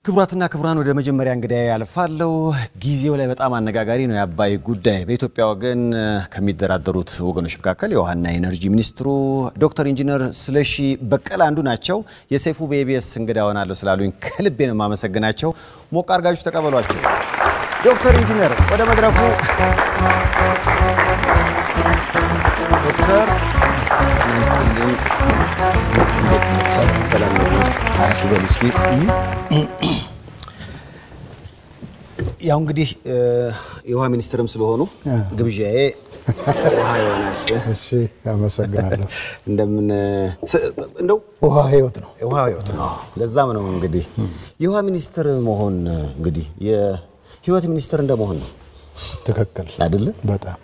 ክቡራትና ክቡራን ወደ መጀመሪያ እንግዲህ ያልፋለው። ጊዜው ላይ በጣም አነጋጋሪ ነው የአባይ ጉዳይ። በኢትዮጵያ ወገን ከሚደራደሩት ወገኖች መካከል የውሃና ኢነርጂ ሚኒስትሩ ዶክተር ኢንጂነር ስለሺ በቀለ አንዱ ናቸው። የሰይፉ በኢቢኤስ እንግዳ ሆናለሁ ስላሉኝ ከልቤ ነው የማመሰግናቸው። ሞቅ አድርጋችሁ ተቀበሏቸው። ዶክተር ኢንጂነር ወደ መድረኩ ዶክተር ሰላም አረፍ በሉ እስኪ። ያው እንግዲህ የውሃ ሚኒስትርም ስለሆኑ ግብዣዬ ውሃ ይሆናል። እሺ፣ አመሰግናለሁ። እንደምን እንደው ውሃ ህይወት ነው። ውሃ ህይወት ነው። ለዛም ነው እንግዲህ የውሃ ሚኒስትር መሆን እንግዲህ የህይወት ሚኒስትር እንደመሆን ነው ትክክል አይደለ? በጣም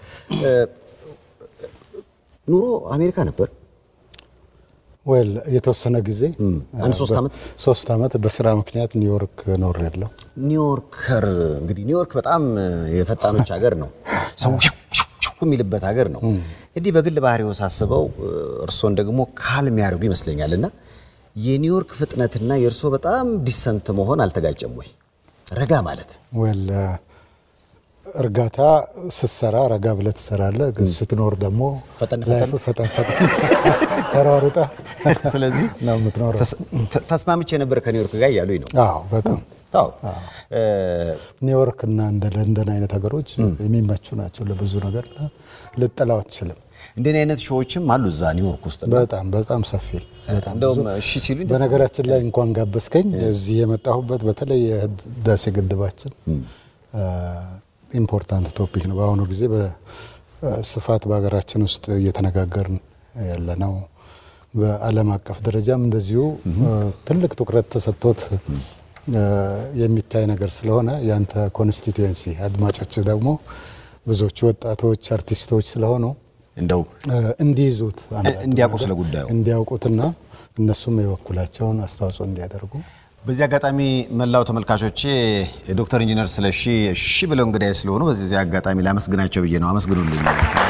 ኑሮ አሜሪካ ነበር። ወል የተወሰነ ጊዜ አንድ ሶስት ዓመት ሶስት ዓመት በስራ ምክንያት ኒውዮርክ ኖር ያለው ኒውዮርከር እንግዲህ ኒውዮርክ በጣም የፈጣኖች ሀገር ነው። ሰው የሚልበት ሀገር ነው። እንዲህ በግል ባህሪው ሳስበው እርሶን ደግሞ ካልም ያደርጉ ይመስለኛል። እና የኒውዮርክ ፍጥነትና የእርሶ በጣም ዲሰንት መሆን አልተጋጨም ወይ? ረጋ ማለት ወል እርጋታ ስትሰራ ረጋ ብለህ ትሰራለህ። ግን ስትኖር ደግሞ ፈጠን ላይፍ ፈጠን ፈጠን ተሯሩጠ ስለዚህ ነው የምትኖረው። ተስማምቼ ነበር ከኒውዮርክ ጋር እያሉኝ ነው። አዎ በጣም አዎ ኒውዮርክ እና እንደ ለንደን አይነት ሀገሮች የሚመቹ ናቸው ለብዙ ነገር ልጠላው አትችልም። እንደኔ አይነት ሾዎችም አሉ እዛ ኒውዮርክ ውስጥ እና በጣም በጣም ሰፊ በጣም እንደውም ብዙ። እሺ ሲሉኝ ደስ በነገራችን ላይ እንኳን ጋበዝከኝ እዚህ የመጣሁበት በተለይ የህዳሴ ግድባችን ኢምፖርታንት ቶፒክ ነው። በአሁኑ ጊዜ በስፋት በሀገራችን ውስጥ እየተነጋገርን ያለ ነው። በዓለም አቀፍ ደረጃም እንደዚሁ ትልቅ ትኩረት ተሰጥቶት የሚታይ ነገር ስለሆነ ያንተ ኮንስቲትዌንሲ አድማጮች ደግሞ ብዙዎቹ ወጣቶች አርቲስቶች ስለሆኑ እንደው እንዲይዙት አንዳንዱ እንዲያውቁ ነገር ስለ ጉዳዩ እንዲያውቁትና እነሱም የበኩላቸውን አስተዋጽኦ እንዲያደርጉ በዚህ አጋጣሚ መላው ተመልካቾቼ ዶክተር ኢንጂነር ስለሺ እሺ ብለው እንግዳይ ስለሆኑ በዚህ አጋጣሚ ላመስግናቸው ብዬ ነው። አመስግኑልኝ።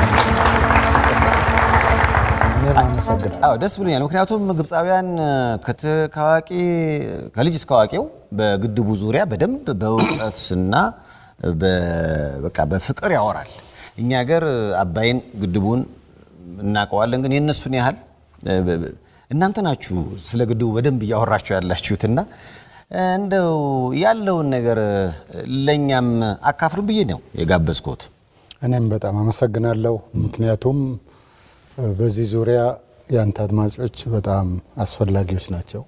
እኔም አመሰግናለሁ። አዎ ደስ ብሎኛል። ምክንያቱም ግብፃውያን ከት- ከአዋቂ ከልጅ እስከ አዋቂው በግድቡ ዙሪያ በደንብ በእውቀትና በ- በቃ በፍቅር ያወራል። እኛ ሀገር አባይን ግድቡን እናውቀዋለን፣ ግን የእነሱን ያህል እናንተ ናችሁ ስለ ግድቡ በደንብ እያወራችሁ ያላችሁትና እንደው ያለውን ነገር ለእኛም አካፍሉ ብዬ ነው የጋበዝኩት። እኔም በጣም አመሰግናለሁ። ምክንያቱም በዚህ ዙሪያ የአንተ አድማጮች በጣም አስፈላጊዎች ናቸው።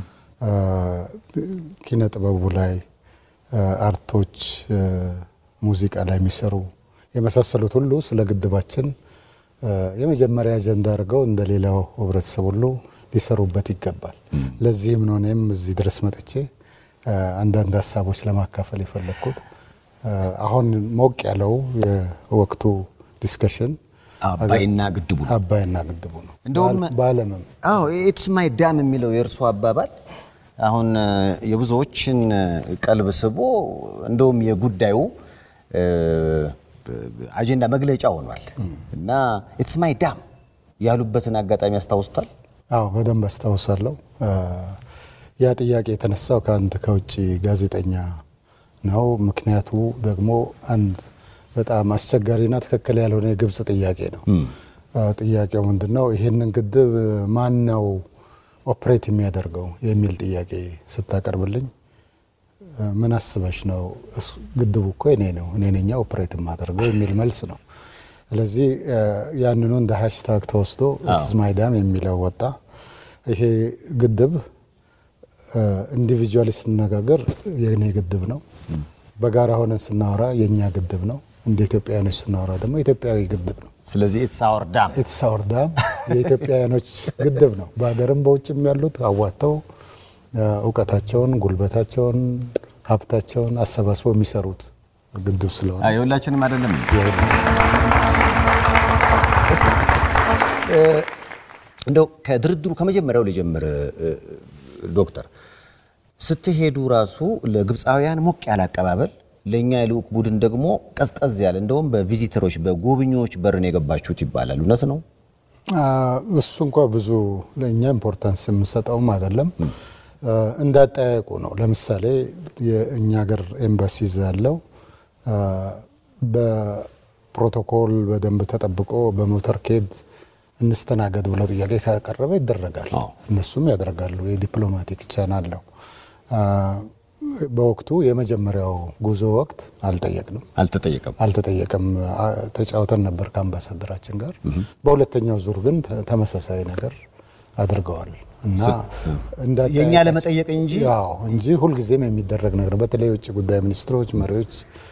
ኪነ ጥበቡ ላይ፣ አርቶች፣ ሙዚቃ ላይ የሚሰሩ የመሳሰሉት ሁሉ ስለ ግድባችን የመጀመሪያ አጀንዳ አድርገው እንደ ሌላው ህብረተሰብ ሁሉ ሊሰሩበት ይገባል። ለዚህም ነው እኔም እዚህ ድረስ መጥቼ አንዳንድ ሀሳቦች ለማካፈል የፈለግኩት። አሁን ሞቅ ያለው የወቅቱ ዲስከሽን አባይና ግድቡ ነው። አባይና ግድቡ ነው። እንደውም በዓለምም አዎ ኢትስ ማይ ዳም የሚለው የእርሱ አባባል አሁን የብዙዎችን ቀልብ ስቦ እንደውም የጉዳዩ አጀንዳ መግለጫ ሆኗል እና ኢትስ ማይ ዳም ያሉበትን አጋጣሚ ያስታውሱታል። አዎ በደንብ አስታውሳለሁ። ያ ጥያቄ የተነሳው ከአንድ ከውጭ ጋዜጠኛ ነው። ምክንያቱ ደግሞ አንድ በጣም አስቸጋሪና ትክክል ያልሆነ የግብፅ ጥያቄ ነው። ጥያቄው ምንድን ነው? ይህንን ግድብ ማን ነው ኦፕሬት የሚያደርገው የሚል ጥያቄ ስታቀርብልኝ ምን አስበሽ ነው? እሱ- ግድቡ እኮ እኔ ነው እኔ ነኛ ኦፕሬት የማደርገው የሚል መልስ ነው። ስለዚህ ያንኑ እንደ ሃሽታግ ተወስዶ ኢትስ ማይ ዳም የሚለው ወጣ። ይሄ ግድብ ኢንዲቪጁዋሊ ስንነጋገር የእኔ ግድብ ነው፣ በጋራ ሆነን ስናወራ የእኛ ግድብ ነው፣ እንደ ኢትዮጵያውያኖች ስናወራ ደግሞ ኢትዮጵያዊ ግድብ ነው። ስለዚህ ኢትስ አወር ዳም ኢትስ አወር ዳም የኢትዮጵያውያኖች ግድብ ነው። በሀገርም በውጭም ያሉት አዋጥተው እውቀታቸውን፣ ጉልበታቸውን፣ ሀብታቸውን አሰባስበው የሚሰሩት ግድብ ስለሆነ የሁላችንም አይደለም። እንደው ከድርድሩ ከመጀመሪያው ልጀምር። ዶክተር ስትሄዱ ራሱ ለግብፃውያን ሞቅ ያለ አቀባበል፣ ለእኛ የልዑክ ቡድን ደግሞ ቀዝቀዝ ያለ እንደውም በቪዚተሮች በጎብኚዎች በርን የገባችሁት ይባላል። እውነት ነው? እሱ እንኳ ብዙ ለእኛ ኢምፖርታንስ የምንሰጠውም አይደለም። እንዳጠያየቁ ነው። ለምሳሌ የእኛ ሀገር ኤምባሲ እዛ ያለው በፕሮቶኮል በደንብ ተጠብቆ በሞተር ኬድ እንስተናገድ ብለው ጥያቄ ካቀረበ ይደረጋል። እነሱም ያደርጋሉ። የዲፕሎማቲክ ቻናል ነው። በወቅቱ የመጀመሪያው ጉዞ ወቅት አልጠየቅንም፣ አልተጠየቀም። አልተጠየቀም። ተጫውተን ነበር ከአምባሳደራችን ጋር። በሁለተኛው ዙር ግን ተመሳሳይ ነገር አድርገዋል እና የእኛ ለመጠየቅ እንጂ ያው እንጂ ሁልጊዜም የሚደረግ ነገር በተለይ የውጭ ጉዳይ ሚኒስትሮች መሪዎች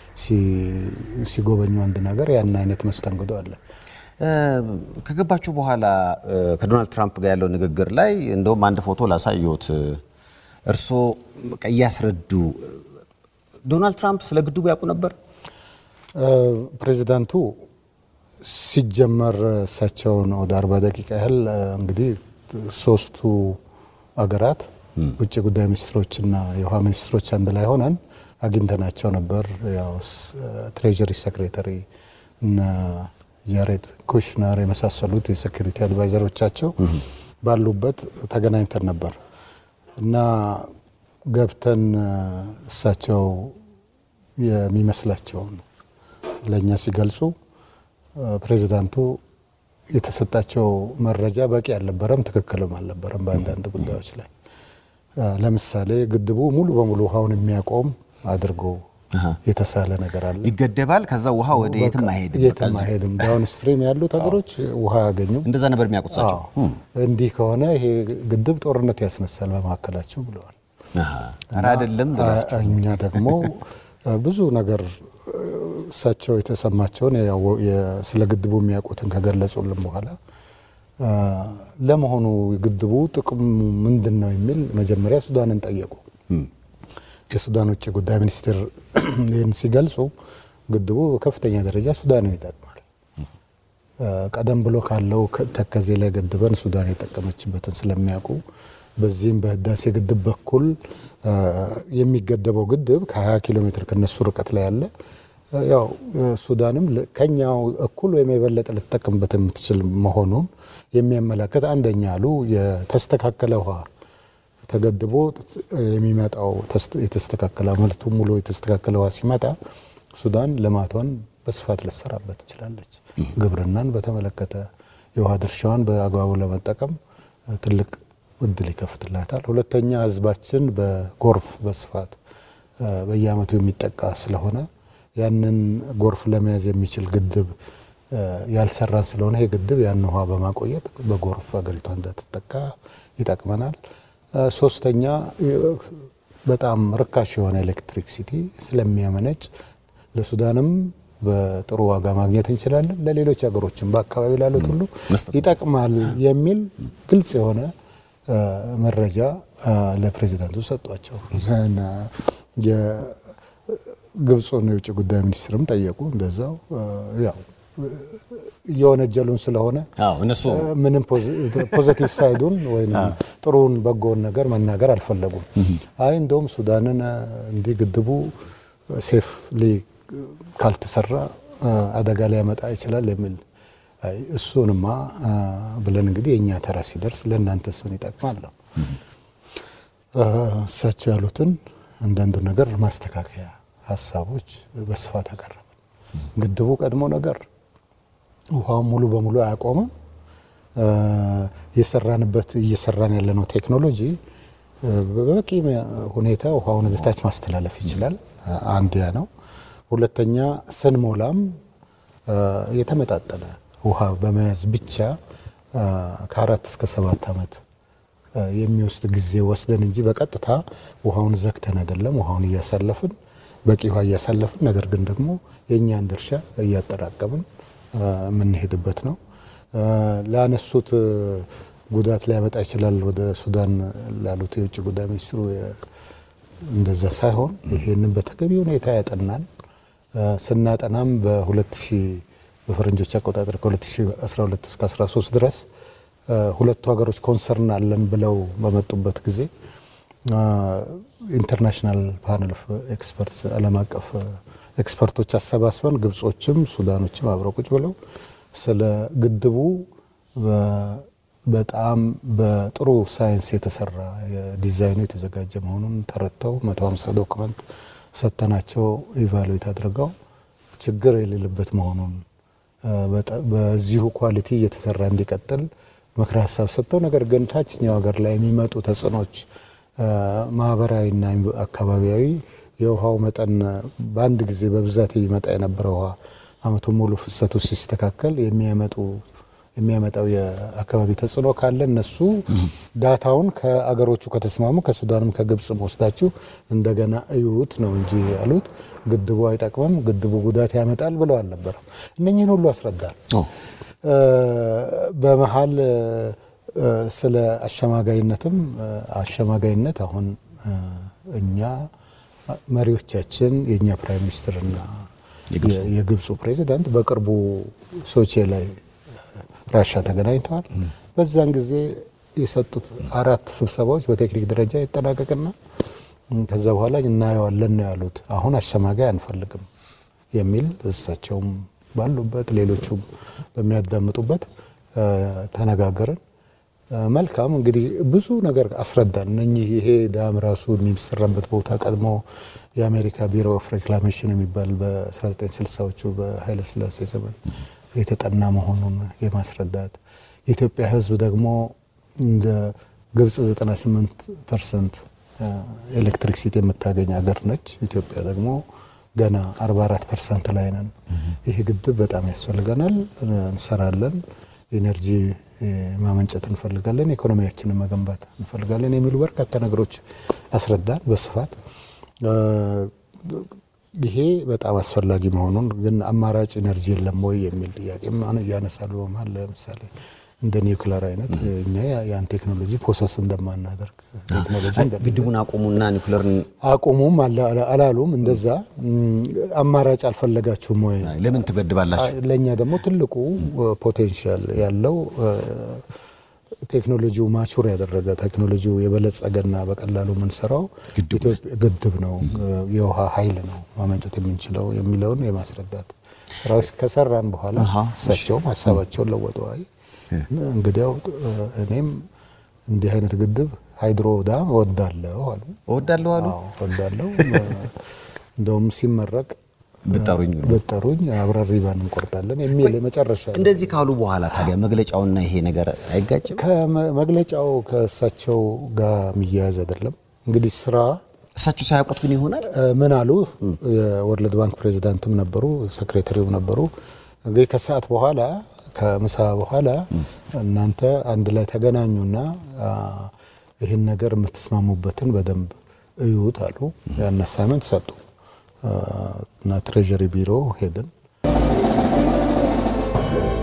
ሲጎበኙ አንድ ነገር ያን አይነት መስተንግዶ አለ። ከገባችሁ በኋላ ከዶናልድ ትራምፕ ጋር ያለው ንግግር ላይ እንደውም አንድ ፎቶ ላሳየዎት። እርስዎ እያስረዱ ዶናልድ ትራምፕ ስለ ግድቡ ያውቁ ነበር? ፕሬዚዳንቱ ሲጀመር እሳቸውን ወደ አርባ ደቂቃ ያህል እንግዲህ ሶስቱ አገራት ውጭ ጉዳይ ሚኒስትሮችና የውሃ ሚኒስትሮች አንድ ላይ ሆነን አግኝተናቸው ነበር። ያው ትሬጀሪ ሴክሬታሪ እና ጃሬድ ኩሽነር የመሳሰሉት የሴኩሪቲ አድቫይዘሮቻቸው ባሉበት ተገናኝተን ነበር እና ገብተን እሳቸው የሚመስላቸውን ለእኛ ሲገልጹ ፕሬዚዳንቱ የተሰጣቸው መረጃ በቂ አልነበረም፣ ትክክልም አልነበረም። በአንዳንድ ጉዳዮች ላይ ለምሳሌ ግድቡ ሙሉ በሙሉ ውሃውን የሚያቆም አድርጎ የተሳለ ነገር አለ። ይገደባል። ከዛ ውሃ ወደ የትም አይሄድም፣ የትም አይሄድም። ዳውን ስትሪም ያሉት ሀገሮች ውሃ ያገኙ። እንደዛ ነበር የሚያውቁት እሳቸው። እንዲህ ከሆነ ይሄ ግድብ ጦርነት ያስነሳል በመካከላቸው ብለዋል። ኧረ አይደለም እኛ ደግሞ ብዙ ነገር እሳቸው የተሰማቸውን ስለ ግድቡ የሚያውቁትን ከገለጹልን በኋላ ለመሆኑ ግድቡ ጥቅሙ ምንድን ነው የሚል መጀመሪያ ሱዳንን ጠየቁ። የሱዳን ውጭ ጉዳይ ሚኒስትር ይህን ሲገልጹ ግድቡ በከፍተኛ ደረጃ ሱዳንን ይጠቅማል። ቀደም ብሎ ካለው ተከዜ ላይ ገድበን ሱዳን የጠቀመችበትን ስለሚያውቁ በዚህም በህዳሴ ግድብ በኩል የሚገደበው ግድብ ከ20 ኪሎ ሜትር ከነሱ ርቀት ላይ ያለ ያው ሱዳንም ከኛው እኩል ወይም የበለጠ ልትጠቀምበት የምትችል መሆኑን የሚያመላክት አንደኛ አሉ የተስተካከለ ውሃ ተገድቦ የሚመጣው የተስተካከለ መልቱ ሙሉ የተስተካከለ ውሃ ሲመጣ ሱዳን ልማቷን በስፋት ልትሰራበት ትችላለች። ግብርናን በተመለከተ የውሃ ድርሻዋን በአግባቡ ለመጠቀም ትልቅ እድል ይከፍትላታል። ሁለተኛ ህዝባችን በጎርፍ በስፋት በየአመቱ የሚጠቃ ስለሆነ ያንን ጎርፍ ለመያዝ የሚችል ግድብ ያልሰራን ስለሆነ ይህ ግድብ ያን ውሃ በማቆየት በጎርፍ አገሪቷ እንዳትጠቃ ይጠቅመናል። ሶስተኛ በጣም ርካሽ የሆነ ኤሌክትሪክ ሲቲ ስለሚያመነጭ ለሱዳንም በጥሩ ዋጋ ማግኘት እንችላለን፣ ለሌሎች ሀገሮችም በአካባቢ ላሉት ሁሉ ይጠቅማል የሚል ግልጽ የሆነ መረጃ ለፕሬዚዳንቱ ሰጧቸው። የግብፁን የውጭ ጉዳይ ሚኒስትርም ጠየቁ። እንደዛው ያው እየወነጀሉን ስለሆነ እነሱ ምንም ፖዘቲቭ ሳይዱን ወይም ጥሩን በጎውን ነገር መናገር አልፈለጉም። አይ እንደውም ሱዳንን እንዲህ ግድቡ ሴፍሊ ካልተሰራ አደጋ ሊያመጣ ይችላል የሚል እሱንማ ብለን እንግዲህ የእኛ ተራ ሲደርስ ለእናንተ ስን ይጠቅማል ነው እሳቸው ያሉትን አንዳንዱ ነገር ማስተካከያ ሀሳቦች በስፋት አቀረብን። ግድቡ ቀድሞ ነገር ውሃውን ሙሉ በሙሉ አያቆምም። የሰራንበት እየሰራን ያለነው ቴክኖሎጂ በበቂ ሁኔታ ውሃውን ወደታች ማስተላለፍ ይችላል። አንድ ያ ነው። ሁለተኛ ስንሞላም የተመጣጠነ ውሃ በመያዝ ብቻ ከአራት እስከ ሰባት ዓመት የሚወስድ ጊዜ ወስደን እንጂ በቀጥታ ውሃውን ዘግተን አይደለም። ውሃውን እያሳለፍን በቂ ውሃ እያሳለፍን፣ ነገር ግን ደግሞ የእኛን ድርሻ እያጠራቀምን የምንሄድበት ነው። ላነሱት ጉዳት ሊያመጣ ይችላል ወደ ሱዳን ላሉት የውጭ ጉዳይ ሚኒስትሩ እንደዛ ሳይሆን ይሄንን በተገቢ ሁኔታ ያጠናን ስናጠናም በ2000 በፈረንጆች አቆጣጠር ከ2012 እስከ 13 ድረስ ሁለቱ ሀገሮች ኮንሰርን አለን ብለው በመጡበት ጊዜ ኢንተርናሽናል ፓነል ኦፍ ኤክስፐርትስ ዓለም አቀፍ ኤክስፐርቶች አሰባስበን ግብጾችም ሱዳኖችም አብረው ቁጭ ብለው ስለ ግድቡ በጣም በጥሩ ሳይንስ የተሰራ ዲዛይኑ የተዘጋጀ መሆኑን ተረድተው 150 ዶክመንት ሰጥተናቸው ኢቫሉዌት አድርገው ችግር የሌለበት መሆኑን በዚሁ ኳሊቲ እየተሰራ እንዲቀጥል ምክረ ሀሳብ ሰጥተው ነገር ግን ታችኛው ሀገር ላይ የሚመጡ ተጽዕኖች ማህበራዊና አካባቢያዊ የውሃው መጠን በአንድ ጊዜ በብዛት የሚመጣ የነበረ ውሃ አመቱን ሙሉ ፍሰቱ ሲስተካከል የሚያመጡ የሚያመጣው የአካባቢ ተጽዕኖ ካለ እነሱ ዳታውን ከአገሮቹ ከተስማሙ ከሱዳንም ከግብፅም ወስዳችሁ እንደገና እዩት ነው እንጂ ያሉት ግድቡ አይጠቅምም፣ ግድቡ ጉዳት ያመጣል ብለው አልነበረም። እነኝህን ሁሉ አስረዳል። በመሀል ስለ አሸማጋይነትም አሸማጋይነት አሁን እኛ መሪዎቻችን የእኛ ፕራይም ሚኒስትርና የግብፁ ፕሬዚዳንት በቅርቡ ሶቼ ላይ ራሻ ተገናኝተዋል። በዛን ጊዜ የሰጡት አራት ስብሰባዎች በቴክኒክ ደረጃ ይጠናቀቅና ከዛ በኋላ እናየዋለን ነው ያሉት። አሁን አሸማጋይ አንፈልግም የሚል እሳቸውም ባሉበት ሌሎቹም በሚያዳምጡበት ተነጋገርን። መልካም እንግዲህ ብዙ ነገር አስረዳን። እነኚህ ይሄ ዳም ራሱ የሚሰራበት ቦታ ቀድሞ የአሜሪካ ቢሮ ኦፍ ሬክላሜሽን የሚባል በ1960ዎቹ በኃይለስላሴ ዘመን የተጠና መሆኑን የማስረዳት የኢትዮጵያ ሕዝብ ደግሞ እንደ ግብፅ 98 ፐርሰንት ኤሌክትሪክሲቲ የምታገኝ ሀገር ነች። ኢትዮጵያ ደግሞ ገና 44 ፐርሰንት ላይ ነን። ይህ ግድብ በጣም ያስፈልገናል፣ እንሰራለን፣ ኤነርጂ ማመንጨት እንፈልጋለን፣ ኢኮኖሚያችንን መገንባት እንፈልጋለን የሚሉ በርካታ ነገሮች አስረዳን በስፋት ይሄ በጣም አስፈላጊ መሆኑን ግን አማራጭ ኤነርጂ የለም ወይ የሚል ጥያቄም እያነሳሉ። በመሀል ለምሳሌ እንደ ኒውክለር አይነት እኛ ያን ቴክኖሎጂ ፕሮሰስ እንደማናደርግ ቴክኖሎጂ ግድቡን አቁሙና ኒውክለርን አቁሙም አላሉም። እንደዛ አማራጭ አልፈለጋችሁም ወይ? ለምን ትገድባላችሁ? ለእኛ ደግሞ ትልቁ ፖቴንሻል ያለው ቴክኖሎጂው ማቹር ያደረገ ቴክኖሎጂው የበለጸገና በቀላሉ የምንሰራው ግድብ ነው፣ የውሃ ኃይል ነው ማመንጨት የምንችለው የሚለውን የማስረዳት ስራዎች ከሰራን በኋላ እሳቸውም ሀሳባቸውን ለወጡ። አይ እንግዲያው እኔም እንዲህ አይነት ግድብ ሃይድሮ ዳም እወዳለሁ አሉ። እወዳለሁ አሉ። እወዳለሁ እንደውም ሲመረቅ ብጠሩኝ ብጠሩኝ አብረን ሪባን እንቆርጣለን የሚል የመጨረሻ እንደዚህ ካሉ በኋላ ታዲያ መግለጫውና ይሄ ነገር አይጋጭም? ከመግለጫው ከእሳቸው ጋር የሚያያዝ አይደለም። እንግዲህ ስራ እሳቸው ሳያውቁት ግን ይሆናል። ምን አሉ? የወርልድ ባንክ ፕሬዚዳንትም ነበሩ፣ ሴክሬታሪውም ነበሩ። እንግዲህ ከሰዓት በኋላ ከምሳ በኋላ እናንተ አንድ ላይ ተገናኙና ይህን ነገር የምትስማሙበትን በደንብ እዩት አሉ። ያን አሳይመንት ሰጡ እና ትሬዠሪ ቢሮ ሄድን።